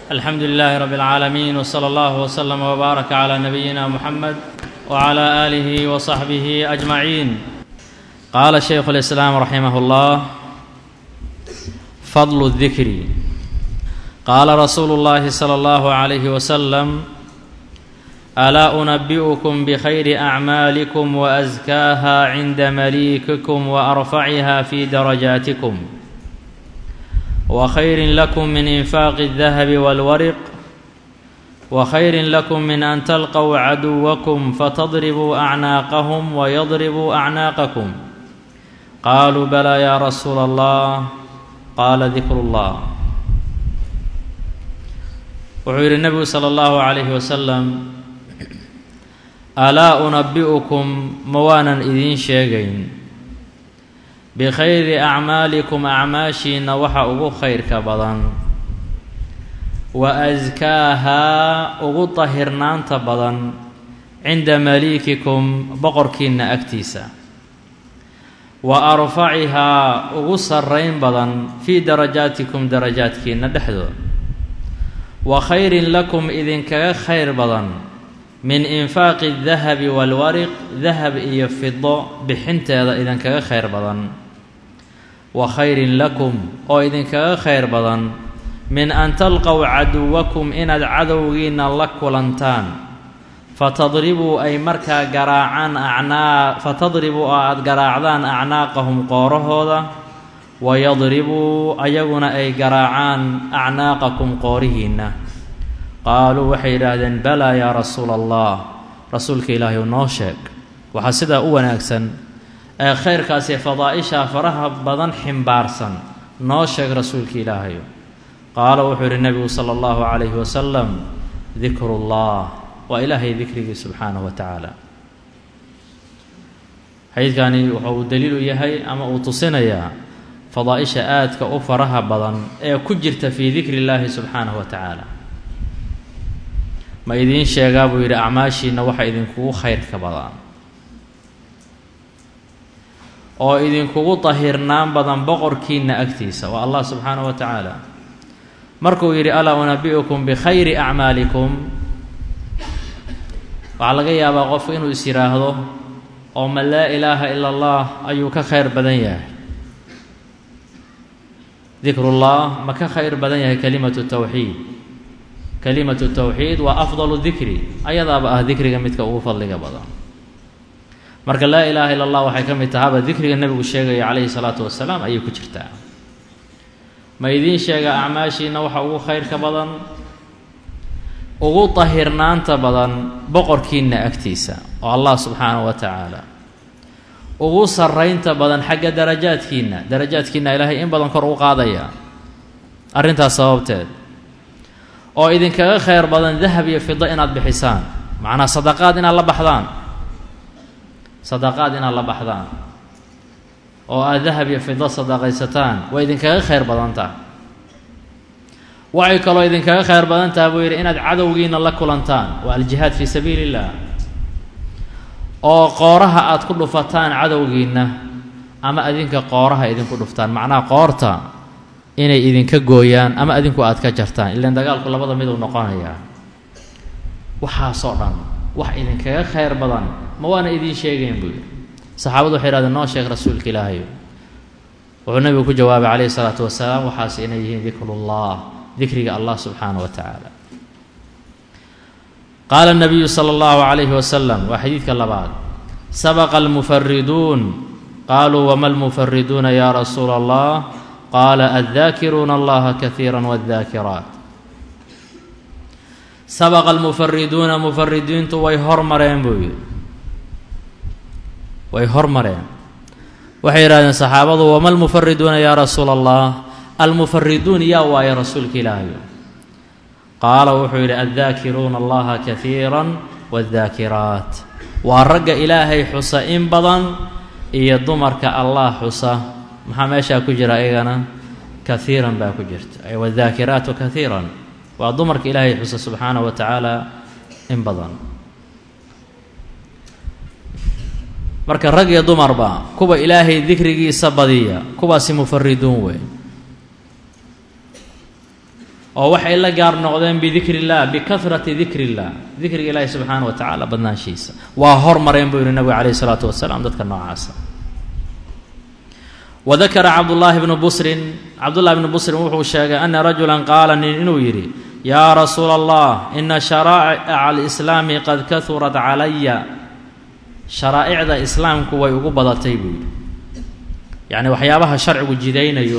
الحمد لله رب العالمين وصلى الله وسلم وبارك على نبينا محمد وعلى اله وصحبه اجمعين قال شيخ الاسلام رحمه الله فضل الذكر قال رسول الله صلى الله عليه وسلم الا انبئكم بخير اعمالكم وازكاها عند مليككم وارفعها في درجاتكم وخير لكم من انفاق الذهب والورق وخير لكم من ان تلقوا عدوكم فتضربوا اعناقهم ويضربوا اعناقكم قالوا بلى يا رسول الله قال ذكر الله wuxuu yidhi nebigu sala allahu calayhi wasalam alaa unabi'ukum ma waanan idiin sheegayn bikhayri acmaalikum acmaashiinna waxa ugu khayrka badan wa askaahaa ugu dahirnaanta badan cinda maliikikum boqorkiinna agtiisa wa arfacihaa ugu sarrayn badan fii darajaatikum darajaadkiinna dhexdooda wa khayrin lakum idinkaga khayr badan min infaaqi dahabi walwariq dahab iyo fido bixinteeda idinkaga khayr badan wa khayrin lakum oo idinkaga khayr badan min an talqow caduwakum inaad cadowgiinna la kulantaan fatadribuu ay markaa garaacaan acnaa fatadribuu oo aada garaacdaan acnaaqahum qoorahooda wayadribuu ayaguna ay garaacaan acnaaqakum qoorihiinna qaaluu waxay yidhaahdeen balaa yaa rasuula allah rasuulka ilaahay u noo sheeg waxaa sidaa u wanaagsan ee khayrkaasi fadaa-ishaa faraha badan ximbaarsan noo sheeg rasuulka ilaahayo qaala wuxuu yidhi nebigu sala allahu calayhi wasalam dikrullah waa ilaahay dikrigii subxaanahu wa tacaala xadiidkani waxa uu daliil u yahay ama uu tusinayaa fadaa-isha aadka u faraha badan ee ku jirta fii dikri illaahi subxaanahu wa tacaala ma idiin sheegaa buu yidhi acmaashiinna waxa idinkugu khayrka badan oo idinkugu dahirnaan badan boqorkiinna agtiisa waa allah subxaanahu wa tacaala markuu yidhi alaa unabi'ukum bikhayri acmaalikum waxaa laga yaabaa qofku inuu is yidhaahdo oo ma laa ilaaha ila allah ayuu ka khayr badan yahay dikrullah ma ka khayr badan yahay kelimatu tawxiid kelimatu tawxiid waa afdalu dikri ayadaaba ah dikriga midka ugu fadliga badan marka laa ilaaha illa allah waxay ka mid tahaba dikriga nebigu sheegaya calayhi salaatu wasalaam ayay ku jirtaa ma idiin sheega acmaashiina waxa ugu khayrka badan ugu dahirnaanta badan boqorkiinna agtiisa oo allah subxaanahu wa tacaala ugu sarraynta badan xagga darajaadkiinna darajaadkiinna ilaahay in badan kor u qaadaya arrintaas sababteed oo idinkaga khayr badan dahab iyo fido inaad bixisaan macnaa sadaqaad inaad la baxdaan sadaqaad inaad la baxdaan oo aad dahab iyo fido sadaqaysataan waa idinkaga khayr badan taha waxay kaloo idinkaga khayr badan taha buu yidhi inaad cadowgiina la kulantaan waa aljihaad fii sabiili illah oo qooraha aada ku dhufataan cadowgiinna ama adinka qooraha idinku dhuftaan macnaha qoorta inay idinka gooyaan ama adinku aada ka jartaan ilaan dagaalku labada miduu noqonayaa waxaasoo dhan wax idinkaga khayr badan ma waana idiin sheegayn buu yidhi saxaabadu waxay yidhahdeen noo sheeg rasuulka ilaahay wuxuu nabigu ku jawaabay calayhi salaatu wasalaam waxaas inay yihiin dikrullah dikriga allah subxaana wa tacaala qaala nabiyu sala allahu calayhi wasalam waa xadiidka labaad sabaqa almufariduun qaaluu wama almufariduuna ya rasuula allah qaala addaakiruuna allaha kaiira wadaakiraat sabaqa almufariduuna mufaridiintu way hormareen buu yidhi way hormareen waxay yidhahdeen saxaabadu wama almufariduuna yaa rasuula allah almufariduun yaa waaye rasuulka ilaahayo qaala wuxuu yidhi addaakiruuna allaha kaiira wadaakiraat waa ragga ilaahay xusa in badan iyo dumarka allah xusa maxaa meeshaa ku jira iyagana kaiiran baa ku jirta ay wadaakiraatu kaiiran waa dumarka ilaahay xusa subxaanahu wa tacaala in badan marka rag iyo dumarba kuwa ilaahay dikrigiisa badiya kuwaasi mufariduun wey oo waxay la gaar noqdeen bidikri illah bikahrati dikri illah dikriga ilaahi subxaana wa tacaala badnaanshiisa waa hormareen buu yihi nabigu calayhi isalaatu wasalaam dadka noocaasa wadakara cabdullaahi bnu busrin cabdullahi bnu busrin wuxuu sheegay ana rajulan qaala nin inuu yidhi yaa rasuula allah ina sharaa'ica alislaami qad kahurat calaya sharaa'icda islaamku way ugu badatay buu yidhi yacni waxyaabaha sharcigu jidaynayo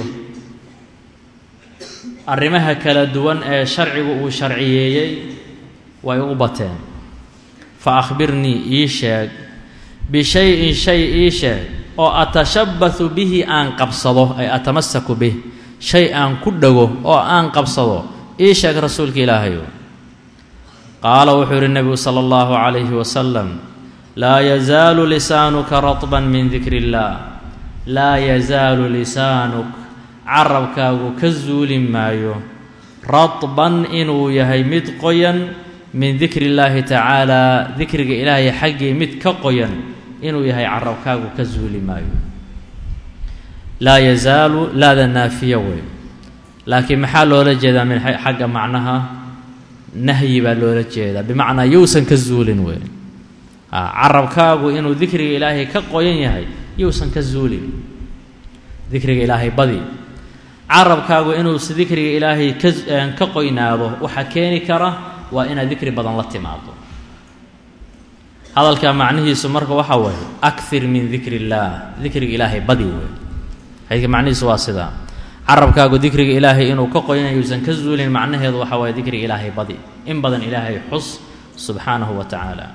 arrimaha kala duwan ee sharcigu uu sharciyeeyey way ugu bateen fa akhbirnii ii sheeg bishay-in shay ii sheeg oo atashabbahu bihi aan qabsado ay atamasaku bih shay aan ku dhego oo aan qabsado ii sheeg rasuulka ilaahayo qaala wuxuu yidhi nebigu sala allahu calayhi wasalam laa yazaalu lisaanuka ratban min dikri illaah laa yazaalu lisaanuk carabkaagu ka zuuli maayo radban inuu yahay mid qoyan min dikri illaahi tacaalaa dikriga ilaahay xaggii mid ka qoyan inuu yahay carabkaagu ka zuuli maayo laa yazaalu laada naafiya wey laakiin maxaa loola jeedaa min xagga macnaha nahyi baa loola jeedaa bimacnaa yousan ka zuulin wey carabkaagu inuu dikriga ilaahay ka qoyan yahay yousan ka zuulin dikriga ilaahay badi carabkaagu inuusa dikriga ilaahay ka ka qoynaado waxaa keeni kara waa inaad dikri badan la timaado hadalka macnihiisu marka waxaa waaye akthir min dikri illaah dikriga ilaahay badi wey xadiidka macnihiisu waa sidaa carabkaagu dikriga ilaahay inuu ka qoyan yuusan ka zuulin macnaheedu waxaa waaye dikriga ilaahay badi in badan ilaahay xus subxaanahu wa tacaala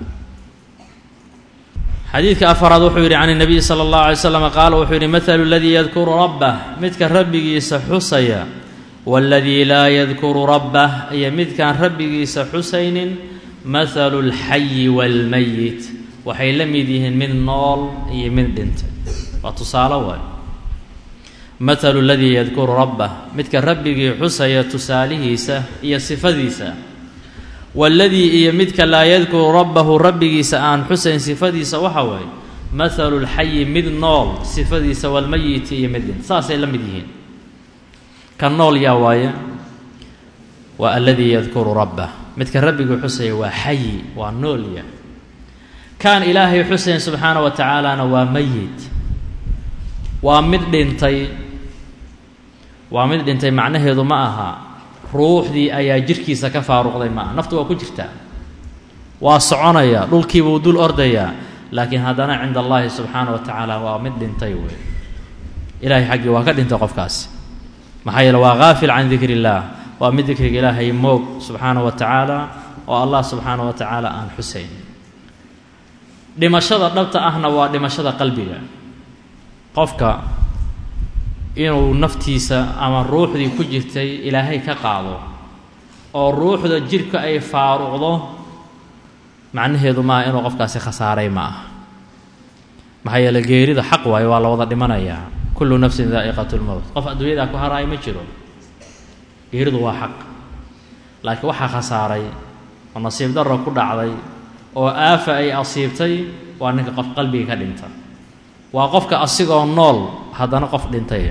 xadiidka afaraad wuxuu yidhi can اnabiy salى اllahu alay slam qaala wuxuu yidhi mahalu اladii yadkuru rabbah midka rabbigiisa xusaya waاladii laa yadkuru rabbah iyo midkaan rabbigiisa xusaynin mahalu اlxayi wاlmayit waxay la mid yihiin mid nool iyo mid dhintay waa tusaale waay mahalu اladii yadkuru rabbah midka rabbigii xusaya tusaalihiisa iyo sifadiisa waladii iyo midka laa yadkuru rabbahu rabbigiisa aan xusayn sifadiisa waxa waaye mahalu lxayi mid nool sifadiisa walmayiti iyo mid dhint saasay la mid yihiin ka nool yaa waaye waa aladii yadkuru rabbah midka rabbigii xusaya waa xayi waa noolya kaan ilaahay xusayn subxaana wa tacaalana waa mayit waa mid dhintay waa mid dhintay macnaheedu ma aha ruuxdii ayaa jirkiisa ka faaruqday maaha naftu waa ku jirtaa waa soconaya dhulkiibuu dul ordayaa laakiin haddana cinda allaahi subxaana wa tacaala waa mid dhintay wey ilahay xaggii waa ka dhintay qofkaasi maxaa yeele waa haafil can dikri illaah waa mid dikriga ilaahay moog subxaana wa tacaala oo allah subxaana wa tacaala aan xusayn dhimashada dhabta ahna waa dhimashada qalbiga qofka inuu naftiisa ama ruuxdii ku jirtay ilaahay ka qaado oo ruuxda jidhka ay faaruqdo macnaheedu maaha inuu qofkaasi khasaaray ma aha maxaa yeele geerida xaq waayo waa la wada dhimanayaa kullu nafsin daa'iqatu lmowt qof adduunyadaa ku haraaya ma jiro geeridu waa xaq laakiin waxaa khasaaray oo nasiib darro ku dhacday oo aafa ay asiibtay waa ninka qof qalbiga ka dhinta waa qofka asigoo nool haddana qof dhintay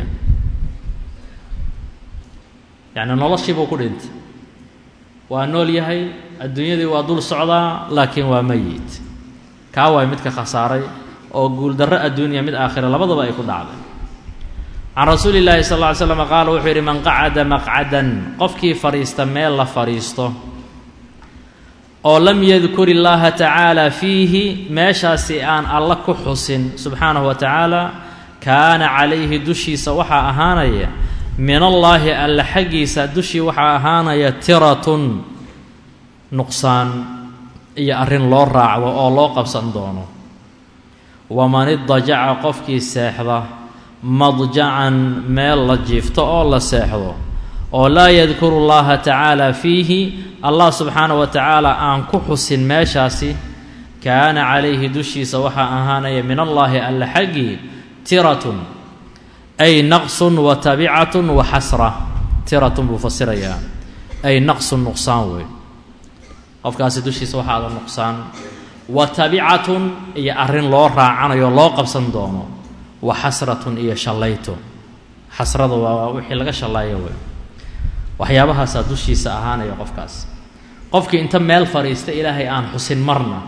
yacni noloshiibuu ku dhintay waa nool yahay adduunyadii waa dul socdaa laakiin waa mayit kaa waay midka khasaaray oo guuldarro adduuniya mid aakhira labadaba ay ku dhacday can rasuuli llaahi sal lla ly slam qaala wuxuu yidhi man qacada maqcadan qofkii fadhiista meel la fadhiisto oo lam yadkur illaaha tacaala fiihi meeshaasi aan alla ku xusin subxaanahu wa tacaala kaana calayhi dushiisa waxaa ahaanaya min allaahi alla xaggiisa dushii waxaa ahaanaya tiratun nuqsaan iyo arrin loo raacdo oo loo qabsan doono waman idajaca qofkii seexda madjacan meel la jiifto oo la seexdo oo laa yadkuru llaha tacaala fiihi allah subxaana wa tacaala aan ku xusin meeshaasi kaana calayhi dushiisa waxaa ahaanaya min allaahi alla xaggii tiratun ay naqsun wa tabicatun wa xasra tiratun buu fasirayaa ay naqsun nuqsaan wey qofkaasi dushiisa waxaa ada nuqsaan wa tabicatun iyo arrin loo raacanayo loo qabsan doono wa xasratun iyo shallayto xasrada waa wixii laga shallaayo wey waxyaabahaasaa dushiisa ahaanaya qofkaas qofkii inta meel fadhiista ilaahay aan xusin marna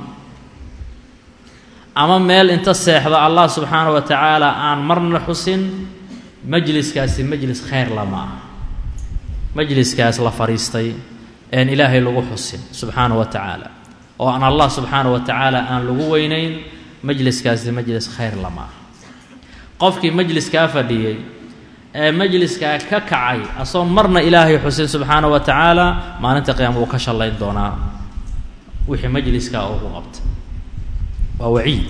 ama meel inta seexdo allah subxaana wa tacaala aan marna xusin majliskaasi majlis khayr lama ah majliskaas la fadhiistay een ilaahay lagu xusin subxaana wa tacaala oo aan allah subxaana wa tacaala aan lagu weynayn majliskaasi majlis khayr lama ah qofkii majliskaa fadhiyey ee majliskaa ka kacay asoon marna ilaahay xusin subxaana wa tacaala maalinta qiyaama wuu ka shallayn doonaa wixii majliskaa ugu qabtay waa waciid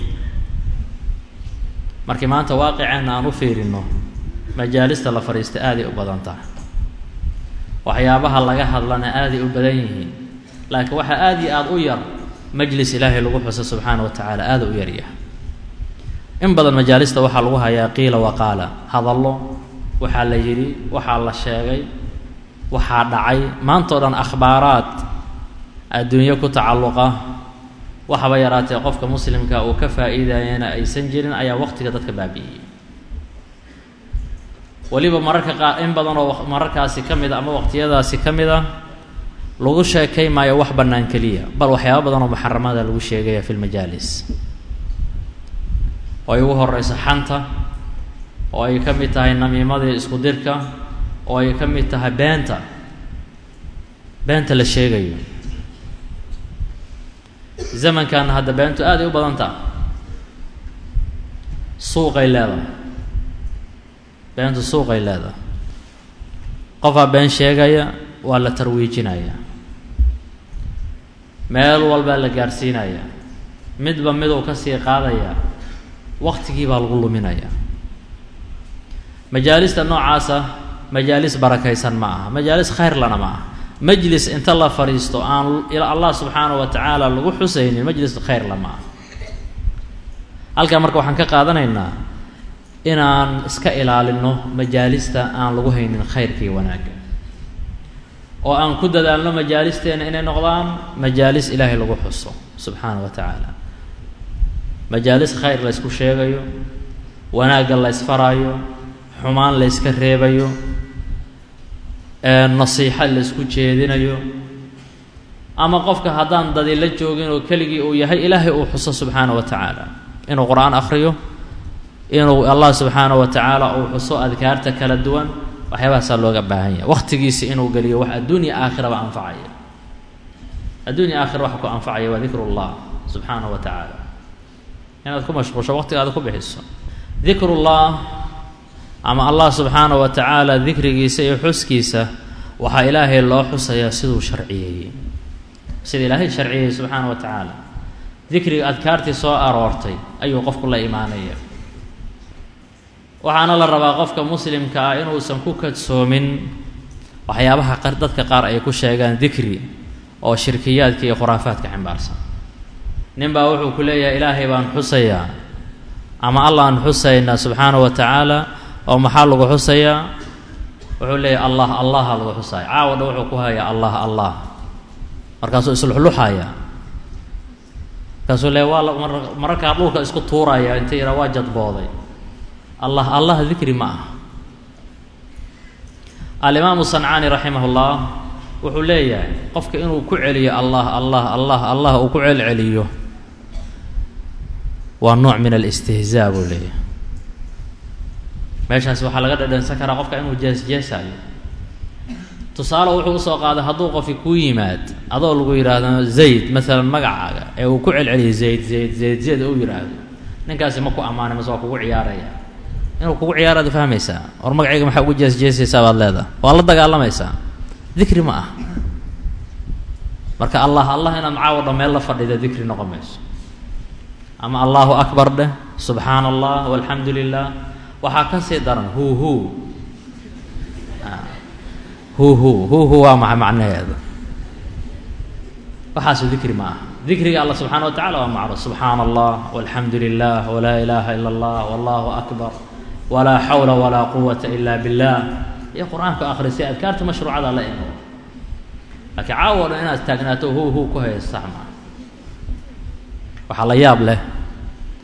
markii maanta waaqiceenna aan u fiirino majaalista la fadhiista aaday u badan tahay waxyaabaha laga hadlana aaday u badan yihiin laakiin waxaa aada iyo aada u yar majlis ilaahay lagu xuso subxaana wa tacaala aada u yaryahay in badan majaalista waxaa lagu hayaa qiila waqaala hadallo waxaa la yidhi waxaa la sheegay waxaa dhacay maanta o dhan akhbaaraad adduunyo ku tacalluqa waxaba yaraatee qofka muslimka uu ka faa'iidayana aysan jirin ayaa waqtiga dadka baabi'iyey weliba mararka qaar in badan oo mararkaasi ka mid a ama waqtiyadaasi ka mid ah lagu sheekay maayo wax bannaan keliya bal waxyaaba badan oo muxaramada lagu sheegaya fi lmajaalis oo ay ugu horeyso xanta oo ay ka mid tahay namiimadii isku dirka oo ay ka mid tahay beenta beenta la sheegayo zamankan hadda beentu aad ay u badan taha suuqay leedahay beentu suuqay leedahay qofaa been sheegaya waa la tarwiijinaya meel walbaa la gaarsiinaya midba miduu ka sii qaadaya waktigii baa lagu luminaya majaalista noocaasa majaalis barakaysan ma aha majaalis khayrlana ma aha majlis inta la fadhiisto aan allah subxaana wa tacaala lagu xusaynin majlis khayrla ma aha halkaa marka waxaan ka qaadanaynaa inaan iska ilaalino majaalista aan lagu haynin khayrka iyo wanaagga oo aan ku dadaalno majaalisteena inay noqdaan majaalis ilaahay lagu xuso subxaana wa tacaala majaalis khayr la ysku sheegayo wanaagga la ysfaraayo xumaan la yska reebayo nasiixo la ysku jeedinayo ama qofka haddaan dadi la joogin oo keligii uu yahay ilaahay uu xuso subxaana wa tacaala inuu qur-aan akhriyo inuu allah subxaana wa tacaala uu xuso adkaarta kala duwan waxyaabahaasaa looga baahan yahay waqtigiisi inuu geliyo wax adduunya aakhiraba anfacaya adduunya aakhira waxa ku anfacaya waa dikru llah subxaana wa tacaala inaad ku mashquusho waqtigaada ku bixiso dikrullah ama allah subxaana wa tacaala dikrigiisa iyo xuskiisa waxaa ilaahay loo xusayaa siduu sharciyeeyey sida ilaahay sharciyeeyey subxaana wa tacaala dikriga adkaartii soo aroortay ayuu qofku la imaanaya waxaana la rabaa qofka muslimka ah inuusan ku kadsoomin waxyaabaha qar dadka qaar ay ku sheegaan dikri oo shirkiyaadka iyo khuraafaadka ximbaarsan nin baa wuxuu ku leeyahay ilaahay baan xusayaa ama allahan xusaynaa subxaana wa tacaala oo maxaa lagu xusayaa wuxuu leeyahay allah allaha lagu xusaya caawa dha wuxuu ku hayaa allah allah markaasuu isluxluxaya markaasuu leeya waa la mararkaa dhulka isku tuuraya inta yidhaa waa jadbooday allah allah dikri ma aha alimaamu sancaani raximah llah wuxuu leeyahay qofka inuu ku celiyo allah allah allah allah uu ku celceliyo waa nooc min alistihzaa buu leeyahay meeshaas waxaa laga dhadhansan karaa qofka inuu jees-jeesayo tusaale wuxuu usoo qaaday hadduu qofi kuu yimaad adoo lagu yidhaahdo zayd maalan magacaaga ee uu ku celceliyo zayd zayd zayd zayd uu yidhaahdo ninkaasi ma ku ammaanay mase waa kugu ciyaaraya inuu kugu ciyaaraad fahmaysaa war magacayga maxaa ugu jees-jeesaysaa baad leedaha waa la dagaalamaysaa dikri ma ah marka allah allah inaad macaawo dha meel la fadhida dikri noqon mayso ama allahu akbar dheh subxaana allah walxamdu lilah waxaa ka sii daran hu hu hu hu hu hu waa maxa macnaheeda waxaasu dikri ma aha dikriga allah subxana wa tacala waa macruuf subxaana allah walxamdu lilah walaa ilaaha ila allah wallahu akbar walaa xawla walaa quwata ila billah iyo qur-aanka akhrisay adkaarta mashruucada la imo laakiin caawo dhan inaad taagnaato hu hu ku haysa sax maa waxaa la yaab leh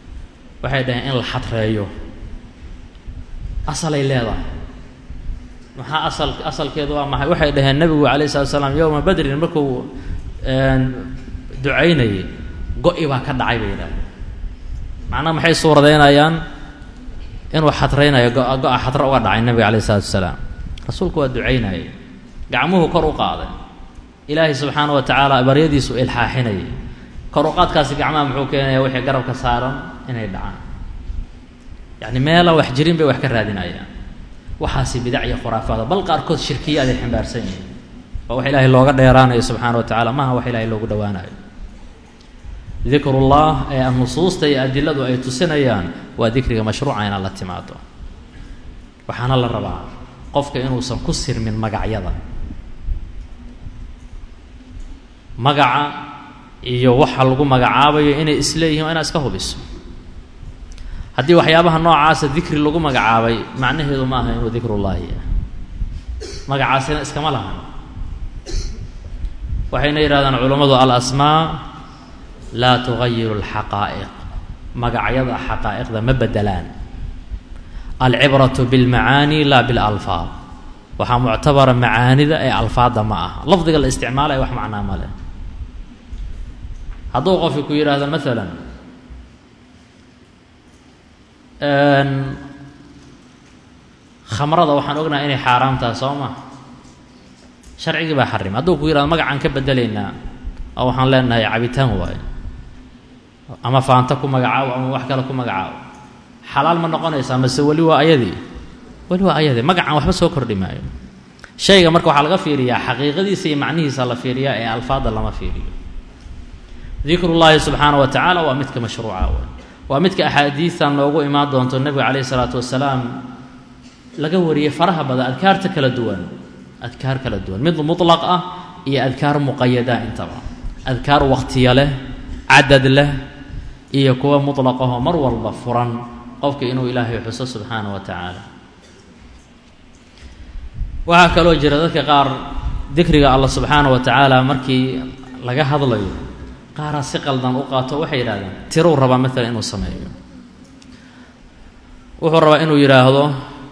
waxay dhaheen in la xadreeyo asalay leedahay maxaa asal asalkeedu waa maxay waxay dhaheen nebigu calayh salatu salaam yowma badrin markuu ducaynayay go-i baa ka dhacay bay yidhahdeen macnaha maxay suuradeynayaan inuu xadraynayo go- go-a xadro uga dhacay nebiga calayh isalaatu wasalaam rasuulku waa ducaynayay gacmuhu kor u qaaday ilaahay subxaana wa tacaala baryadiisu ilxaaxinayay kor u qaadkaasi gacmaha muxuu keenaya wixii garabka saaran inay dhacaan yacni meela wax jirin bay wax ka raadinayaan waxaasi bidac iyo khuraafaada bal qaarkood shirkiyaad ay ximbaarsan yihiin waa wax ilaahay looga dheeraanayo subxaana wa tacala maaha wax ilaahay loogu dhowaanayo dikrullah ee nusuusta iyo adiladu ay tusinayaan waa dikriga mashruuca inaad la timaado waxaana la rabaa qofka inuusan ku sirmin magacyada magaca iyo waxa lagu magacaabayo inay isleeyihin waa inaad iska hubiso haddii waxyaabaha noocaasa dikri lagu magacaabay macnaheedu ma aha inuu dikrullaahi ah magacaasina iskama lahan waxayna yidhahdaan culammadu alasmaa laa tugayiru alxaqaa'iq magacyada xaqaa'iqda ma bedelaan alcibratu bilmacaani laa bilalfaad waxaa muctabara macaanida ee alfaadda ma aha lafdiga la isticmaalaya wax macnaa ma leh hadduu qofki ku yidhaahdo maalan khamrada waxaan ognahay inay xaaraam tahay soo ma sharcigii baa xarim hadduu ku yihahdo magacaan ka bedelaynaa oo waxaan leenahay cabitaan waayo ama faanta ku magacaabo ama wax kale ku magacaabo xalaal ma noqonaysaa mase weli waa ayadii weli waa ayadii magacaan waxba soo kordhi maayo shayga marka waxaa laga fiiriyaa xaqiiqadiisa iyo macnihiisa la fiiriyaa ee alfaadda lama fiiriyo dikrullaahi subxaana wa tacaala waa midka mashruuca w waa midka axaadiistan noogu imaan doonto nebiga calayhi isalaatu wasalaam laga wariyey faraha badan adkaarta kala duwan adkaar kala duwan mid mutlaq ah iyo adkaar muqayada intaba adkaar waqtiya leh cadad leh iyo kuwa mutlaqahoo mar walba furan qofka inuu ilaahay xuso subxaana wa tacaala waxaa kaloo jira dadka qaar dikriga allah subxaana wa tacaala markii laga hadlayo qaaraa si qaldan u qaato waxay yidhahdeen tiruu rabaa maalan inuu sameeyo wuxuu rabaa inuu yidhaahdo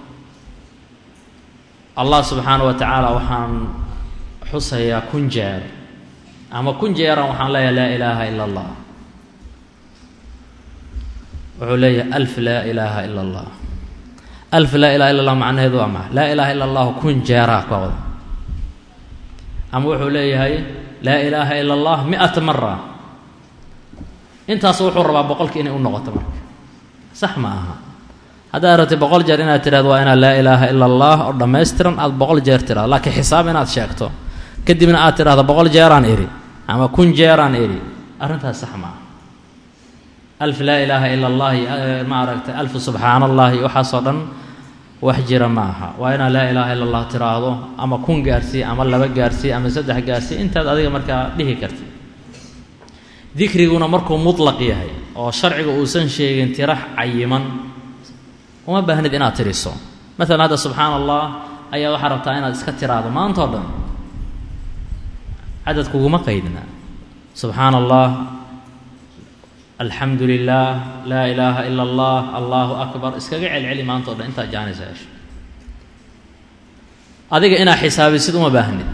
allah subxaana wa tacaala waxaan xusayaa kun jeer ama kun jeeran waxaan leeyahay laa ilaaha ila allah wuxuu leeyahay alf laa ilaaha ila allah alf laa ilaha illa allah macnaheedu waa maxa laa ilaaha illa allahu kun jeeraa ka wada ama wuxuu leeyahay laa ilaaha ila allah mi-ata mara intaas wuxuu rabaa boqolkii inay u noqoto marka sax ma aha haddaad rabtay boqol jeer inaad tidhahdo waa inaad laa ilaaha ila allah oo dhammaystiran aada boqol jeer tidhahdo laakiin xisaab inaad sheegto kadibna aad tidhahdo boqol jeeraan idhi ama kun jeeraan idhi arrintaas sax ma aha alf laa ilaaha ila allahi ma aragtay alf subxaana allahi waxaasoo dhan wax jira ma aha waa inaad laa ilaaha illa allah tiraahdo ama kun gaarsii ama laba gaarsii ama saddex gaarsii intaad adiga markaa dhihi kartid dikriguna markuu mutlaq yahay oo sharciga uusan sheegin tirax cayiman uma baahnid inaad tiriso maalan hadda subxaana allah ayaa waxaa rabtaa inaad iska tiraahdo maanta o dhan cadad kuguma qaydna subxaana allah alxamdu lilah laa ilaaha ila allah allahu akbar iskaga celceli maanta o dhan intaad jaanaysa hesho adiga inaad xisaabisid uma baahnid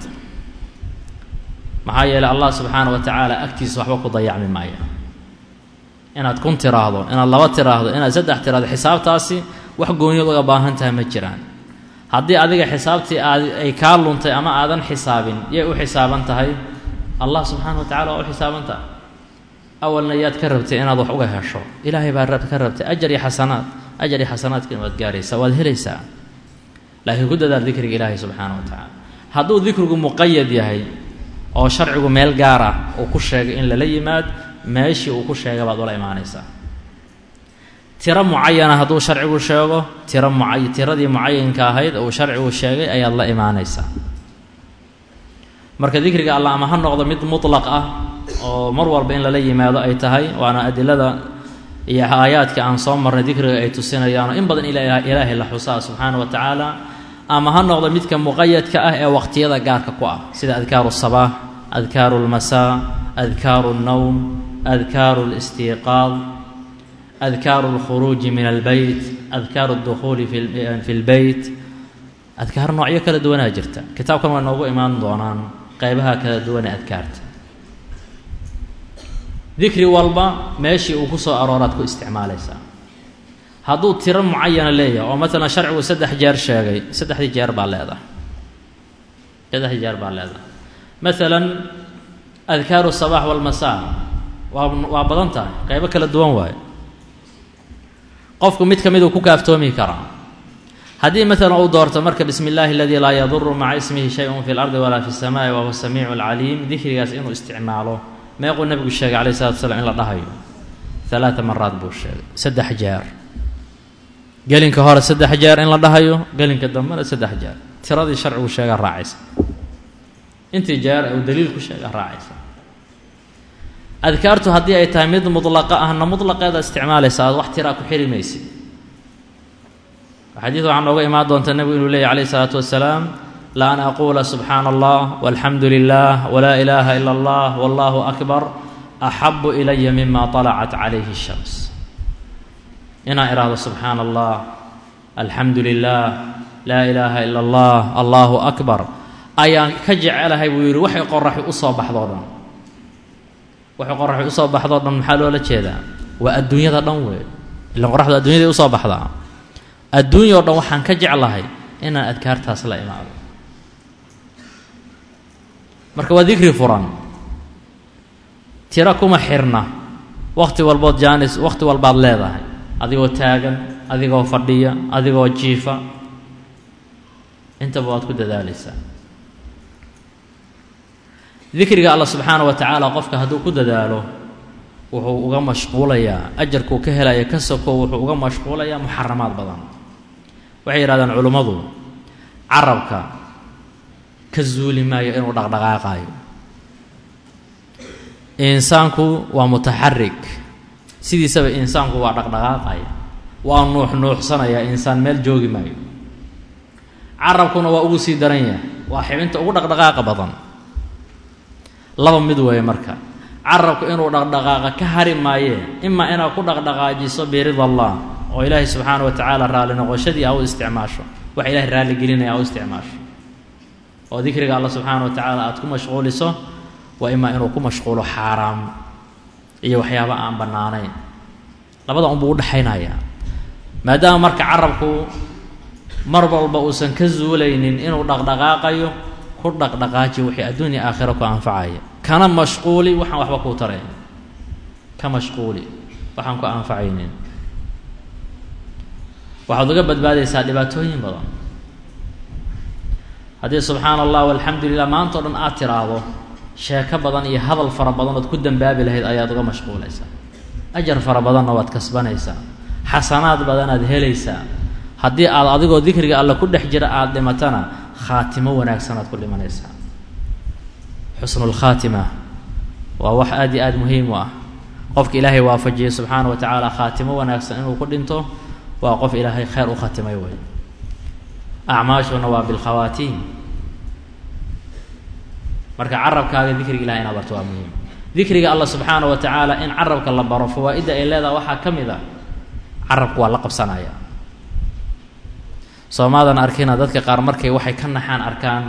maxaa yeeley allah subxaana wa tacaala agtiisa waxba ku dayacmi maaya inaad kun tiraahdo inaad laba tiraahdo inaad saddex tiraahdo xisaabtaasi wax gooniyad uga baahan tahay ma jiraan haddii adiga xisaabtii aad ay kaa luntay ama aadan xisaabin yay u xisaaban tahay allah subxaana wa tacala waa u xisaaban tahay awalna yaad ka rabtay inaad wax uga hesho ilaahay baa rab ka rabtay ajar iyo xasanaad ajar iyo xasanaadkiina waad gaaraysaa waad helaysaa laakiin ku dadaal dikriga ilaahay subxaana wa tacaala hadduu dikrigu muqayad yahay oo sharcigu meel gaar ah uu ku sheegay in lala yimaad meeshii uu ku sheegay baad ula imaanaysaa tiro mucayana hadduu sharcigu sheego tiro mucay tiradii mucayinka ahayd uu sharcigu sheegay ayaad la imaanaysaa marka dikriga allah ama ha noqdo mid mutlaq ah oo mar walba in lala yimaado ay tahay waana adilada iyo aayaadka aan soo marnay dikriga ay tusinayaanoo in badan ilaahay la xusaa subxaana wa tacaala ama ha noqdo midka muqayadka ah ee waqtiyada gaarka ku ah sida adkaaru sabaax adkaaru lmasaa adkaaru اnnowm adkaaru اlistiiqaad adkaaru اlkhuruuji min albeyt adkaaru اdukhuuli fi اlbeyt adkaar noocyo kala duwanaa jirta kitaabkan waa noogu imaan doonaan qeybaha kala duwan ee adkaarta dikri walba meeshii uu ku soo arooraad ku isticmaalaysaa hadduu tiro mucayana leeyahay oo maalan sharcigu saddex jeer sheegay saddexdii jeer baa leedahay saddexdii jeer baa leedahay maalan adkaaru sabaax walmasaa waa waa badan tahay qeybo kala duwan waayo qofku mid ka mid uu ku kaaftoomi karaa haddii maalan uu doorto marka bismi illaahi aladii laa yaduru maca ismihi shay-un fi lardi walaa fi الsamaai wa huwa samiicu alcaliim dikrigaas inuu isticmaalo meequu nebigu sheegay calayh salatu slam in la dhahayo alaaa maraad buu sheegay saddex jeer gelinka hore saddex jeer in la dhahayo gelinka dambena saddex jeer tiradii sharcigu sheegaa raacaysa intii jeer uu daliilku sheegaa raacaysa adkaartu haddii ay tahay mid mudlaqa ahna mutlaqeeda isticmaalaysa aad wax tiraa ku xiri maysid xadiid waxaa nooga imaan doonta nebigu inuu leeyay calayh isalaatu wasalaam la an aquula subxaana allah walxamdu lilah walaa ilaaha ila allah wallahu akbar axabu ilaya mima طalacat calayhi الshams inaan idhaahdo subxaana allah alxamdu lilah laa ilaaha ila allah allahu akbar ayaan ka jecelahay buu yidhi waxay qoraxi usoo baxdoo dhan waxay qoraxi usoo baxdoo dhan maxaa loola jeedaa waa adduunyada dhan wey ilan qoraxdu adduunyaday usoo baxdaa adduunya o dhan waxaan ka jeclahay inaan adkaartaas la imaado marka waa dikri furan tiro kuma xirna wakhti walbood jaanis wakhti walbaad leedahay adigoo taagan adigoo fadhiya adigoo jiifa intaba waad ku dadaalaysaa dikriga alla subxaana wa tacaala qofka hadduu ku dadaalo wuxuu uga mashquulayaa ajarkuu ka helaya ka soko wuxuu uga mashquulayaa muxaramaad badan waxay yidhahdaan culimmadu carabka ka zuuli maayo inuu dhaqdhaqaaqaayo insaanku waa mutaxarik sidiisaba insaanku waa dhaqdhaqaaqaya waa nuux nuuxsanaya insaan meel joogi maayo carabkuna waa ugu sii daran yahay waa xibinta ugu dhaqdhaqaaqa badan laba mid weeye marka carabku inuu dhaqdhaqaaqa ka hari maayee imaa inaad ku dhaqdhaqaajiso birida allah oo ilaahay subxaana wa tacaala raalli noqoshadii a u isticmaasho wax ilahay raalli gelinaya a u isticmaasho oo dikriga alla subxaana wa tacaala aada ku mashquuliso waa imaa inuu ku mashquulo xaaraam iyo waxyaaba aan bannaanayn labada unbuu udhexaynayaa maadaama marka carabku mar walba uusan ka zuulaynin inuu dhaqdhaqaaqayo ku dhaqdhaqaaji wixii adduunya aakhiro ku anfacaya kana mashquuli waxaan waxba kuu tarayn ka mashquuli waxaan ku anfacaynin waxaad uga badbaadaysaa dhibaatooyin badan haddii subxaana allah walxamdu lilah maanta o dhan aad tiraahdo sheeko badan iyo hadal fara badan ood ku dambaabi lahayd ayaad uga mashquulaysaa ajar fara badanna waad kasbanaysaa xasanaad badanaad helaysaa haddii aad adigoo dikriga alle ku dhex jira aada dhimatana khaatimo wanaagsanaad ku dhimanaysaa xusnulkhaatima waa wax aad iyo aada muhiim u ah qofka ilaahay waafajiyey subxaana wa tacaala khaatimo wanaagsan inuu ku dhinto waa qof ilaahay kheyr u khatimay wey acmaashuna waa bilkhawaatiim marka carabkaaga dikriga ilahay inaad barto waa muhiim dikriga alla subxaana wa tacaala in carabka la baro fawaa-idda ay leedaha waxaa ka mid a carabku waa la qabsanaya soomaadan arkina dadka qaar markay waxay ka naxaan arkaan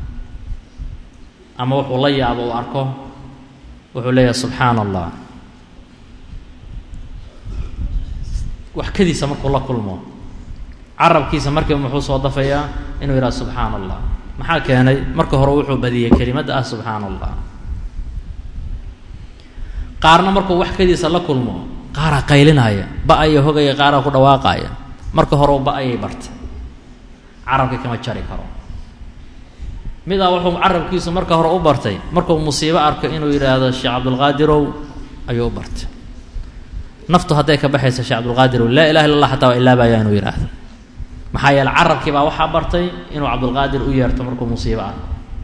ama wuxuu la yaabo uu arko wuxuu leeyahay subxaana allah wax kadiisa markuu la kulmo carabkiisa markiiba muxuu soo dafayaa inuu yidhaha subxaana allah maxaa keenay marka hore wuxuu badiyey kelimadda ah subxaana allah qaarna markuu wax kadiisa la kulmo qaaraa qaylinaya ba-aya hogaya qaaraa ku dhawaaqaya marka hore ba-ayay bartay carabka kama jari karo midaa wuxuu carabkiisu marka hore u bartay markuu musiibo arko inuu yidhaahdo sheekh cabdulqaadirow ayuu u bartay naftu hadday ka baxaysa sheekh cabdulqaadirow laa ilaha illa allah xataa waa ilaabaya inuu yidhaahdo maxaa yeele carabkii baa waxaa bartay inuu cabdulqaadir u yeerto markuu musiibo arko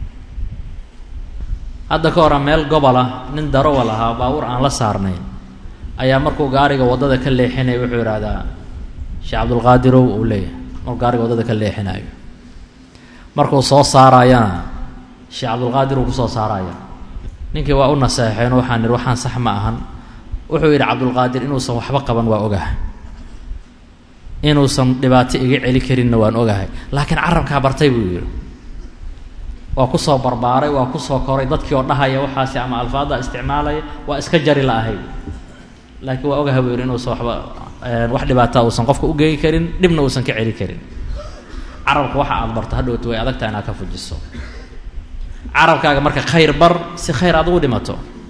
hadda ka hora meel gobol ah nin darowal ahaa baabuur aan la saarnayn ayaa markuu gaariga waddada ka leexinaya wuxuu yidhaahdaa sheekh cabdulqaadirow uu leeyahay markuu gaariga waddada ka leexinayo markuu soo saarayana sheekh cabdulqaadir uu kusoo saaraya ninkii waa u naseexeen waxaan ihi waxaan sax ma ahan wuxuu yidhi cabdulqaadir inuusan waxba qaban waa ogah inuusan dhibaato iga celi karinna waan ogahay laakiin carabkaa bartay buu yidhi waa kusoo barbaaray waa kusoo koray dadkii oo dhahaya waxaasi ama alfaada isticmaalaya waa iska jari la-ahay laakiin waa ogahay buu yidhi inuusan waxba wax dhibaataa uusan qofka ugeyi karin dhibna uusan ka celi karin carabka waxa aad barto hadhowta way adagtaha inaad ka fujiso carabkaaga marka khayr bar si khayr aad ugu dhimato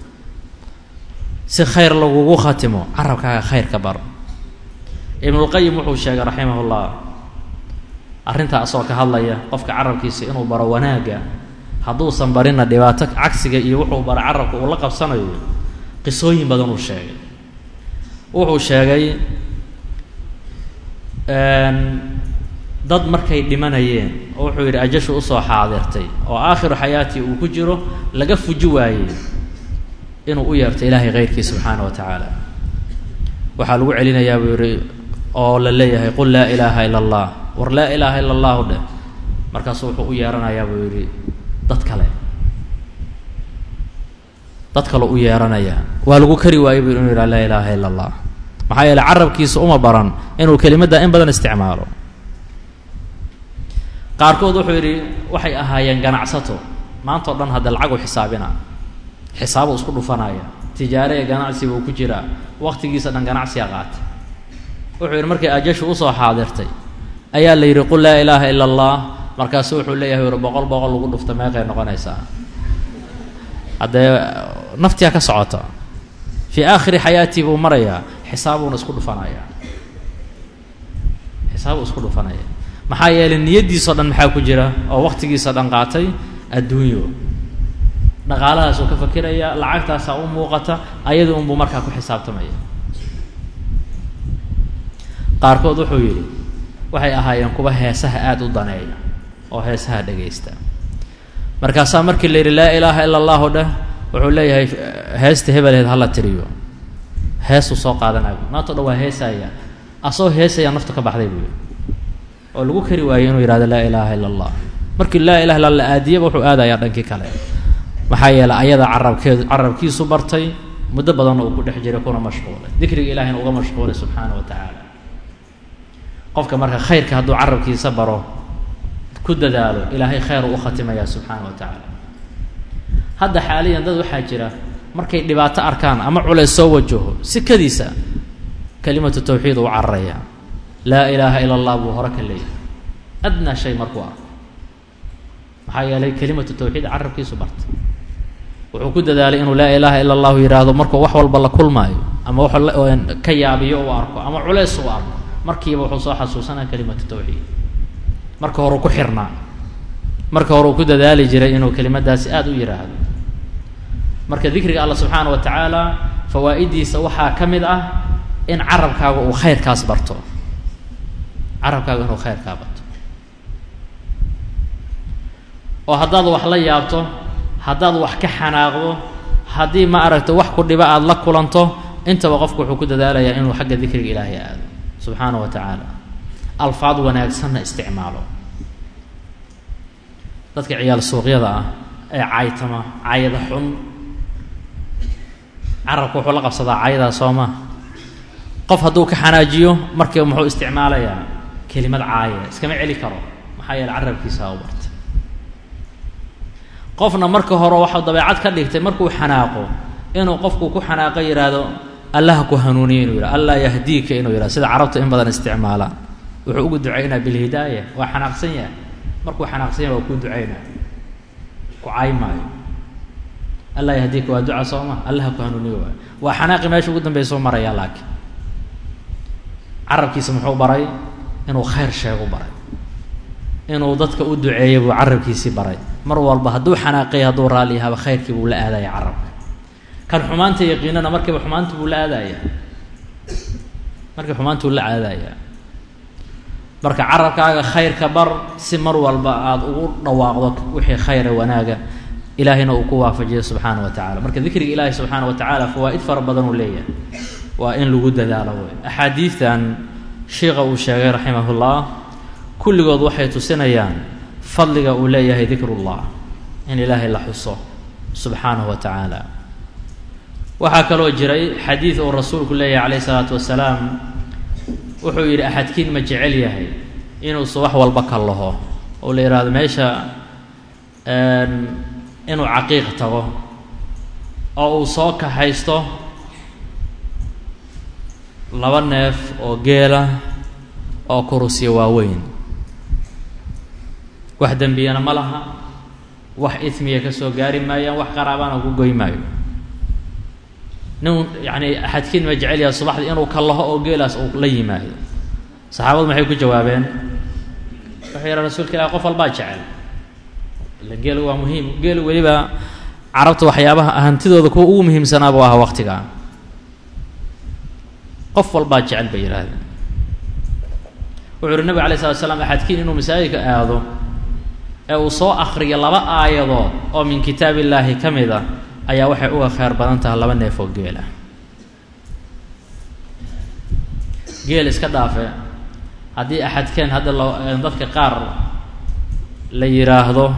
si khayr lagugu khatimo carabkaaga khayr ka bar ibnulqayim wuxuu sheegay raximahullah arrintaa asagoo ka hadlaya qofka carabkiisa inuu baro wanaagga hadduusan barinna dhibaato cagsiga iyo wuxuu bara carabka uu la qabsanayo qisooyin badan uu sheegay wuxuu sheegay dad markay dhimanayeen oo wuxuu yidhi ajashu usoo xaadirtay oo aakhiru xayaatii uu ku jiro laga fuji waayey inuu u yeerto ilaahay keyrkii subxaana wa tacaala waxaa lagu celinayaa buu yidhi oo la leeyahay qul laa ilaaha ila allah war laa ilaaha ila allahu dheh markaasuu wuxuu u yeeranayaa buu yidhi dad kale dad kale u yeeranayaa waa lagu kari waayey buu inuu yidhaha laa ilaaha ila allah maxaa yeeley carabkiisa uma baran inuu kelimadda in badan isticmaalo qaarkood wuxuu yidhi waxay ahaayeen ganacsato maanta o dhan hadda lacag u xisaabina xisaabu isku dhufanaya tijaare ee ganacsi buu ku jiraa waqtigiisa dhan ganacsiga qaatay wuxuu yidhi markay ajashu usoo xaadirtay ayaa la yidhi qul laa ilaaha ila allah markaasu wuxuu leeyahay yidhi boqol boqol lagu dhufta meeqay noqonaysaa haddee naftiyaa ka socota fii aakhiri xayaatii buu marayaa xisaabuuna isku dhufanaya xisaabu isku dhufanaya maxaa yeelay niyaddiisao dhan maxaa ku jira oo waqtigiisa dhan qaatay adduunyo dhaqaalahaasuu ka fakiraya lacagtaasaa u muuqata ayada unbuu markaa ku xisaabtamaya qaarkood wuxuu yidhi waxay ahaayeen kuwa heesaha aada u daneeya oo heesaha dhegaysta markaasaa markii la yidhi laa ilaaha ila allahu dheh wuxuu leeyahay heesta hebelheed hala tiriyo heesuu soo qaadanaya maanta o dhan waa heesaya asagoo heesaya naftu ka baxday buu yidhi oo lagu kari waayey inuu yihahdo laa ilaaha ila allah markii laa ilaha illa la aadiyaba wuxuu aadayaa dhankii kale maxaa yeeley ayada carabkeedu carabkiisu bartay muddo badanna uu ku dhex jiray kuna mashquulay dikriga ilahina uga mashquulay subxaana wa tacaala qofka marka khayrka hadduu carabkiisa baro ku dadaalo ilaahay khayr u khatimaya subxaana wa tacaala hadda xaaliyan dad waxaa jira markay dhibaato arkaan ama culays soo wajaho sikadiisa kelimatu tawxiid uu cararaya laa ilaaha ila allah buu hore ka leeyahay adnaa shay markuu arko maxaa yeelay kelimatu tawxiid carabkiisu bartay wuxuu ku dadaalay inuu laa ilaaha ila allahu yidhaahdo markuu wax walba la kulmaayo ama wax ka yaabiyo uu arko ama culays uu arko markiiba wuxuu soo xasuusanaya kelimatu tawxiid marka hore ku xirnaa marka hore uu ku dadaali jiray inuu kelimadaasi aada u yidhaahdo marka dikriga allah subxaana wa tacaala fawaa'idiisa waxaa ka mid ah in carabkaaga uu khayrkaas barto carabkaaga inuu khayrkaa barto oo haddaad wax la yaabto haddaad wax ka xanaaqdo haddii ma aragta wax ku dhiba aada la kulanto intaba qofku wuxuu ku dadaalayaa inuu xagga dikriga ilaahay aado subxaana wa tacaala alfaad wanaagsanna isticmaalo dadka ciyaal suuqyada ah ee caytama cayada xun carabka wuxuu la qabsadaa cayadaa soo maa qof hadduu ka xanaajiyo markiiba muxuu isticmaalayaa kelimad caaya iskama celi karo maxaa yeele carabkiisaa u bartay qofna marka hore waxau dabeecad ka dhigtay markuu xanaaqo inuu qofku ku xanaaqo yidhaahdo allaha ku hanuuniye inuu yidhahdo allah yahdiika inuu yidhahdo sida carabta in badan isticmaalaan wuxuu ugu ducaynaa bilhidaaya waa xanaaqsan yahay markuu xanaaqsan yahay waa kuu ducaynaa ku caay maayo allah yahdiika waa duca soo ma allaha ku hanuuniye waay waa xanaaqi meesha ugu dambeysoo maraya laakiin carabkiisa muxuu baray inuu khayr sheegu baray inuu dadka u duceeyo buu carabkiisii baray mar walba hadduu xanaaqay hadduu raalli yahaba khayrkii buu la aadaya carabka kan xumaanta yaqiinana markiiba xumaanta buu la aadaya markii xumaantuu la aadaya marka carabkaaga khayrka bar si mar walba aada ugu dhawaaqdo wixii khayra wanaaga ilaahayna uu ku waafajiyo subxaana wa tacala marka dikriga ilaahi subxaana wa tacaala fawaa'id fara badan uu leeyahay waa in lagu dadaalo wey axaadiidtan sheikha uu sheegay raximahullah kulligood waxay tusinayaan fadliga uu leeyahay dikrullah in ilaahay la xuso subxaanahu wa tacaala waxaa kaloo jiray xadiid uu rasuulku leeyahay calayh isalaatu wasalaam wuxuu yidhi axadkiin ma jecel yahay inuu subax walba ka laho oo la yidhaahdo meesha inuu caqiiq tago oo uu soo kaxaysto laba neef oo geela oo kurusya waaweyn wax dembiyana ma laha wax ismiya ka soo gaari maayaan wax qaraabana ku goy maayo nin yacni axadkiin ma jecel yahay subaxdii inuu ka laho oo geelaas uu la yimaado saxaabadu maxay ku jawaabeen wuxuu yidhaha rasuulka ilahi qof walbaa jecel ila geelu waa muhiim geelu weliba carabta waxyaabaha hantidooda kuwa ugu muhiimsanaa buu ahaa waqtigaa qof walbaa jecel bay yidhaahdeen wuxuu uhi nabig alay slat slam axadkiin inuu masaajidka aado ee uu soo akriyo laba aayadood oo min kitaab illaahi ka mid a ayaa waxay uga kheyr badan tahay laba neef oo geela geel iska dhaafe haddii axadkeen hadda lo dadka qaar la yidhaahdo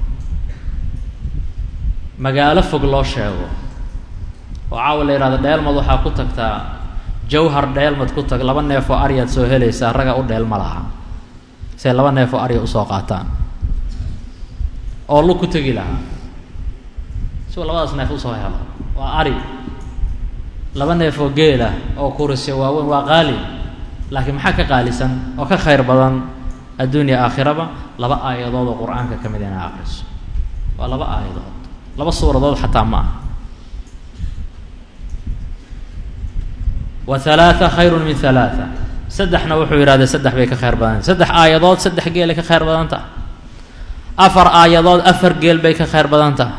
magaalo fog loo sheego oo caawa la yidhahdo dheelmad waxaa ku tagtaa jawhar dheelmad ku tag laba neef oo aryaad soo helaysaa raga u dheel ma laha say laba neef oo arya usoo qaataan oo lug ku tegi lahaa siuu labadaas neef usoo helo waa ari laba neef oo geelah oo kurisya waaweyn waa qaali laakiin maxaa ka qaalisan oo ka khayr badan adduunya aakhiraba laba aayadood oo qur-aanka ka mid inaa akriso waa laba aayadood laba suuradood xataa ma aha wa halaatha khayrun min halaatha saddexna wuxuu yidhahday saddex bay ka khayr badanta saddex aayadood saddex geelay ka khayr badan taha afar aayadood afar geel bay ka khayr badan taha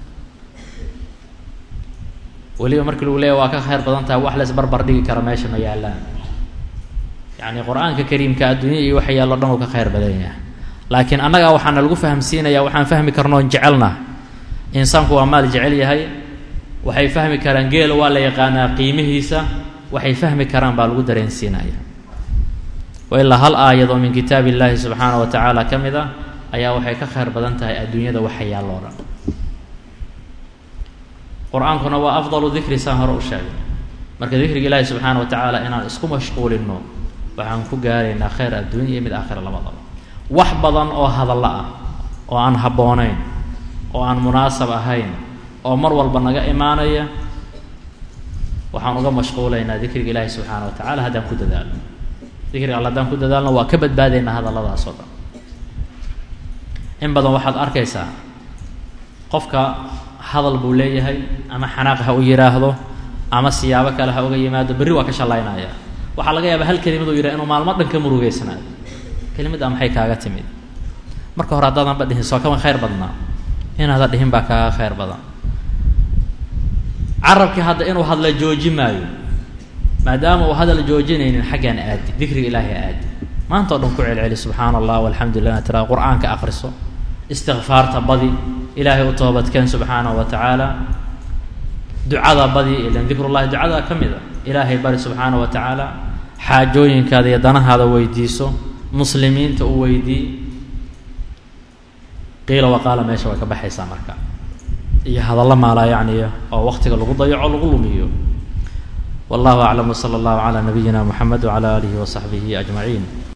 weliba markii lagu leeya waa ka khayr badan tahay wax lays barbar dhigi kara meesha ma yaallaan yacni qur-aanka kariimka adduunya iyo waxa yaallo dhan uu ka khayr badan yahay laakiin annagaa waxaana lagu fahamsiinayaa waxaan fahmi karnoon jecelna insaanku waa maal jecel yahay waxay fahmi karaan geela waa la yaqaanaa qiimihiisa waxay fahmi karaan baa lagu dareensiinaya wa ilaa hal aayad oo min kitaab illaahi subxaana wa tacaala ka mid ah ayaa waxay ka khayr badan tahay adduunyada waxa yaalloo dhan qur-aankuna waa afdalu dikri saan hore u sheegay marka dikriga ilaahi subxaana wa tacaala inaan isku mashquulinno waxaan ku gaaraynaa khayr adduunya iyo mid aakhira labadaba wax badan oo hadallo ah oo aan habboonayn oo aan munaasab ahayn oo mar walba naga imaanaya waxaan uga mashquulaynaa dikriga ilaahi subxaana wa tacala haddaan ku dadaalno dikriga alle haddaan ku dadaalno waa ka badbaadaynaa hadalladaas oo dhan in badan waxaad arkaysaa qofka hadal buu leeyahay ama xanaaq ha u yidhaahdo ama siyaabo kale ha uga yimaado berri waa ka shallaynaya waxaa laga yaabaa hal kelimad uu yidhaha inuu maalmo dhan ka murugeysnaado kelimaddaa maxay kaaga timid marka hore haddaadanba dhihin soo kama khayr badnaa inaada dhihin baa kaaga khayr badan carabkii hadda inuu hadla jooji maayo maadaama uu hadal joojinaynin xaggaan aadi dikriga ilaahay aadi maanta o dhan ku celceli subxaana allah walxamdu lilah tira qur-aanka akriso istikfaarta badi ilaahay u toobadkeen subxaanahu wa tacaala ducada badi ilan dikrullahi ducada ka mid a ilaahay bari subxaana wa tacaala xaajooyinkaada iyo danahaada weydiiso muslimiinta u weydii qiila waqaala meesha way ka baxaysaa marka iyo hadallo maalaa yacniya oo waqtiga lagu dayaco lagu lumiyo wallahu aclam wsala allahu calaa nabiyina moxamed wcala aalihi wasaxbihi ajmaciin